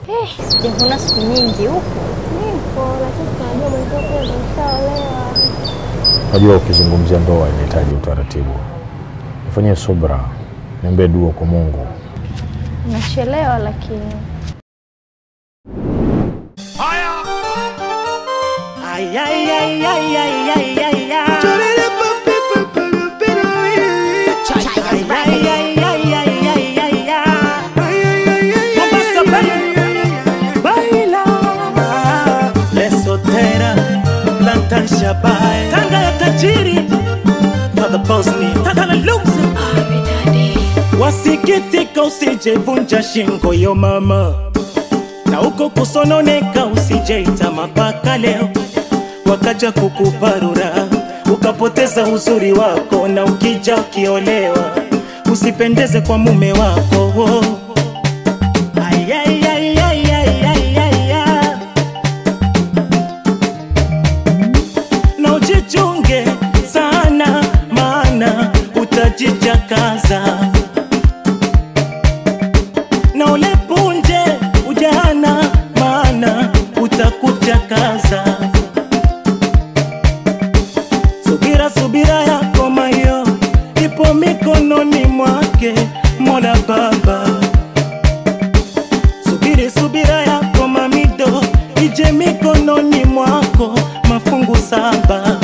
Eh, sijavuna siku nyingi huku. Nipo, lakini tunajua mwenzio pia ndo ushaolewa. Najua ukizungumzia ndoa inahitaji utaratibu. Nifanyie subra, niambie dua kwa Mungu. Nachelewa lakini Ay, ay, ay, ay, ay, ay, ay, ay. Ay, ay, ay, ay, ay, ay, ay, ay. Mombasa, baila, baila. Lesotera, Lantan Shabai. Tanga ya tajiri for the Bosnia. Tanga la loose. Wasikitika usijevunja shingo yo mama, na uko kusononeka usijeita mapaka leo, wakaja kukuparura ukapoteza uzuri wako, na ukija ukiolewa usipendeze kwa mume wako. Ay, ay, ay, ay, ay, ay, ay, ay. na ujichunge sana, maana utajijakaza na ulepunje ujana, maana utakuchakaza. Subira, subira yako mayo ipo mikononi mwake Mola Baba. Subiri, subira yako mamido ije mikononi mwako, mafungu saba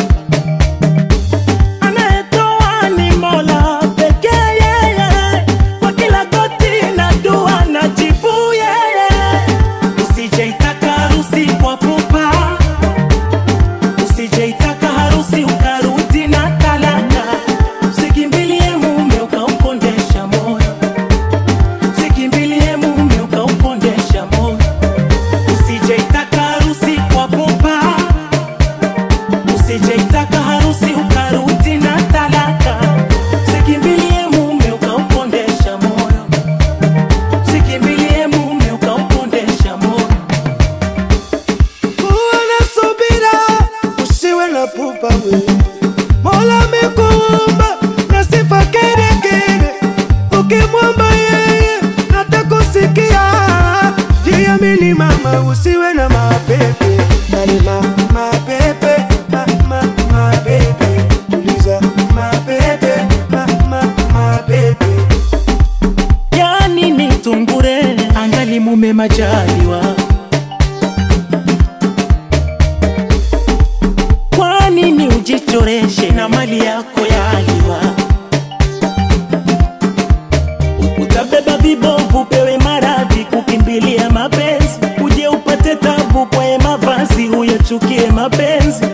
anayetoa ni Mola pekee yeye, kwa kila goti na dua na jibu yeye. Usijeitaka harusi kwa pupa, usijeitaka harusi ukarudi na talaka. Usikimbilie mume ukaukondesha moyo, usikimbilie mume ukaukondesha moyo. Usijeitaka harusi kwa pupa usijeitaka harusi ukarudi na talaka. Sikimbilie mume ukaupondesha moyo, sikimbilie mume ukaupondesha moyo. Kuwa na subira, usiwe na pupa we. Mola amekuumba na sifa kere kere, ukimwomba yeye atakusikia. Jiamini mama, usiwe na mapepe, bali ma mapepe ma ma mapepe. Tuliza mapepe ma ma mapepe. Yani ni tungure angali mume majaliwa. Kwa nini ujichoreshe na mali yako yaliwa? Utabeba vibovu, pewe maradhi, kukimbilia mapenzi, uje upate tabu kwa mavazi, uyachukie mapenzi.